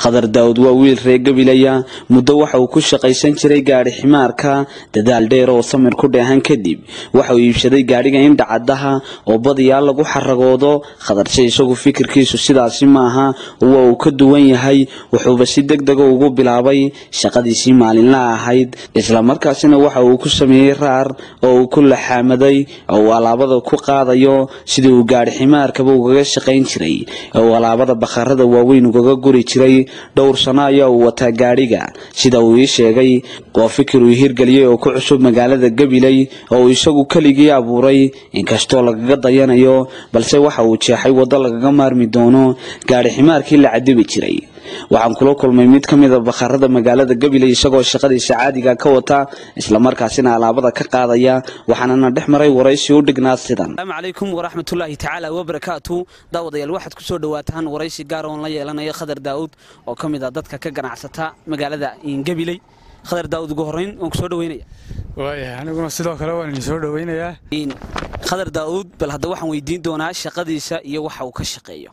khadar daawud waa wiil reer gabilaya muddo waxa uu ku shaqaysan jiray gaadhi ximaarka dadaal dheer oo samir ku dheehan kadib waxa uu iibsaday gaadhiga indhacadaha oo badiyaa lagu xaragoodo khadarse isagu fikirkiisu sidaasi maaha waa uu ka duwan yahay wuxuuba si deg dega ugu bilaabay shaqadiisii maalinla ahayd islamarkaasina waxa uu ku sameeyey raar oo uu ku laxaamaday oo uu alaabada ku qaadayo sidii uu gaadhi ximaarkaba ugaga shaqayn jiray oo uu alaabada bakharada waaweyn ugaga guri jiray dhowr sano ayaa uu wataa gaadhiga sida uu ii sheegay waa fikir uu hirgeliyey oo ku cusub magaalada gabiley oo uu isagu keligii abuuray inkastoo lagaga dayanayo balse waxa uu jeexay waddo lagaga maarmi doono gaadhi ximaarkii la cadibi jiray waxaan kula kulmay mid ka mida bakharada magaalada gabiley isagoo shaqadiisa caadiga ka wata islamarkaasina alaabada ka qaadaya waxaanana dhex maray waraysi u dhignaa sidan asalaamu calaykum waraxmatullaahi tacaala wabarakaatu daawadayaal waxaad ku soo dhawaataan waraysi gaar oon la yeelanayo khadar daa'uud oo ka mid ah dadka ka ganacsata magaalada gabiley khadar daa'uud ugu horrayn waan ku soo dhaweynaya waaya aniguna sidoo kale waan idin soo dhoweynayaa khadar daa'uud bal hadda waxaan weydiin doonaa shaqadiisa iyo waxa uu ka shaqeeyo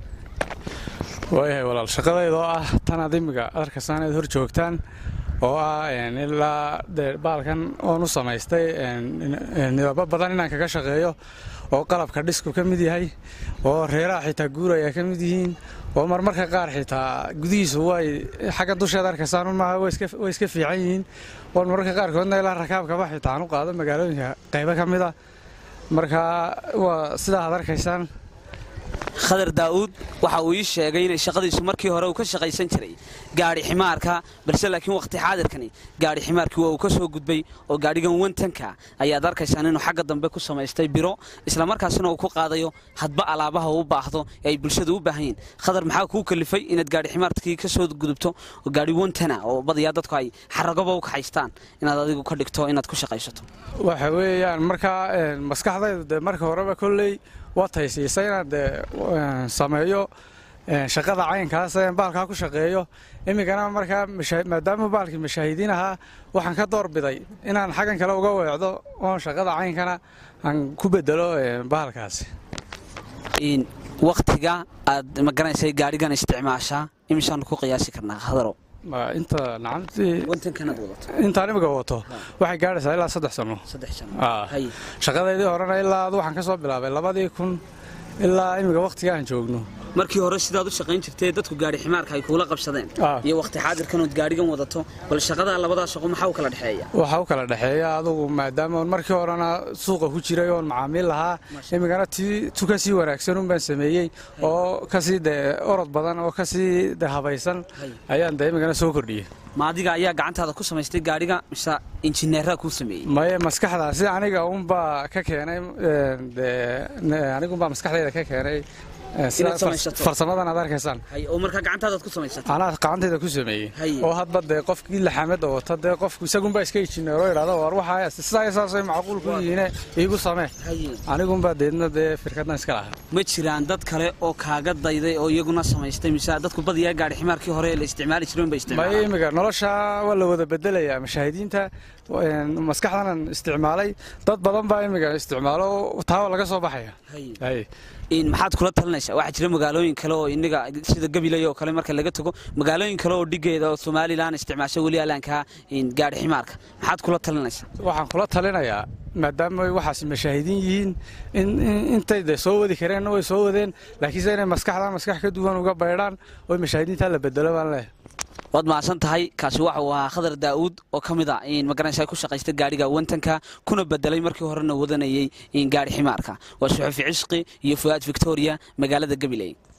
waayahay walaal shaqadayda oo ah tan ad imiga adarkasaan aad hor joogtaan oo ah ilaa dee baalkan oon u samaystay nidabo badan inaan kaga shaqeeyo oo qalabka dhisku ka mid yahay oo reeraha xitaa guuraya ka mid yihiin oo marmarka qaar xitaa gudihiisu way xagga dusheeda arkaysaan maaha way iska fiican yihiin oo marmarka qaarkoodna ilaa rakaabkaba xitaa aan u qaado magaalooyinka qaybo ka mid a marka waa sidaa ad arkaysaan khadar daa'uud waxa uu ii sheegay inay shaqadiisu markii hore uu ka shaqaysan jiray gaadhi ximaarka balse laakiin wakhti xaadirkani gaadhi ximaarkii waa uu ka soo gudbay oo gaadhigan wantanka ayaad arkaysaan inuu xagga dambe ku samaystay biro islamarkaasina uu ku qaadayo hadba alaabaha u baahdo ee ay bulshadu u baahan yihin khadar maxaa kuu kalifay inaad gaadhi ximaarkii ka soo gudubto oo gaadhi wantana oo badayaa dadku ay xaragoba u kaxaystaan inaad adigu ka dhigto inaad ku shaqaysato waxa weeyaan markaa maskaxdaydu dee marka horeba kolley waa taysiisa inaan dee sameeyo shaqada caynkaas baalkaa ku shaqeeyo iminkana markaa maadaama baalkii mashaahidiin ahaa waxaan ka doorbiday inaan xaggan kale uga weecdo oon shaqada caynkana aan ku bedelo baalkaasi wakhtiga aad magaraysay gaadhigan isticmaashaa imisaanu ku qiyaasi karnaa khadaro inta intaan imiga wato waxay gaadhaysaa ilaa saddex sano shaqadaydii horena ilaa ad waxaan ka soo bilaabay labadii kun ilaa imiga wakhtiga aan joogno markii hore sidaad u shaqayn jirtay dadku gaadhi ximaarka ay kuula qabsadeen iyo wakhti xaadirkanood gaadhigan wadato bal shaqadaa labadaa shaqo maxaa u kala dhexeeya waxaa u kala dhexeeya adugu maadaama markii horena suuqa ku jiray oon macaamiil lahaa imigana tu ka sii wanaagsanun baan sameeyey oo kasii dee orod badan oo kasii de habaysan ayaan de imigana soo kordhiyey ma adiga ayaa gacantaada ku samaystay gaadhiga mise injineeraa kuu sameeyey maye maskaxdaasi aniga unbaa ka keenay aniguunbaa maskaxdayda ka keenay farsamadan aad arkaysaan oo markaa gacantaadaad ku samaysatay anaa gacantayda ku sameeyey oo hadba dee qofkii laxamada wata dee qofku isagunbaa iska injineero idhahdo war waxaa sidaa saasay macquul ku yihiine iigu samee anigunbaa deedna dee firkaddan iska lahaa ma jiraan dad kale oo kaaga dayday oo iyaguna samaystay mise dadku badiyaa gaadhi ximaarkii hore la isticmaali jiray unba isticmaala maya imiga nolosha waa la wada bedelayaa mashaahidiinta maskaxdanan isticmaalay dad badan baa imiga isticmaalo taawa laga soo baxaya maxaad kula talinaysaa waxaa jira magaalooyin kale oo inaga sida gabilay oo kale marka laga tago magaalooyin kale oo dhigeeda oo somalilan isticmaasho weli alaankaa gaadhi ximaarka maxaad kula talinaysaa waxaan kula talinayaa maadaama waxaas mashaahidiin yihiin intay de soo wadi kareenna way soo wadeen laakiinse inay maskaxda maskax ka duwan uga baydhaan oo mashaahidiinta la bedelo baan leehay waad mahadsan tahay kaasi waxa uu ahaa khadar daa'uud oo ka mid a magaranaysa ku shaqaysta gaadhiga wantanka kuna bedelay markii horena wadanayay gaadhi ximaarka waa suxufi cisqi iyo fu'aad victoria magaalada gabiley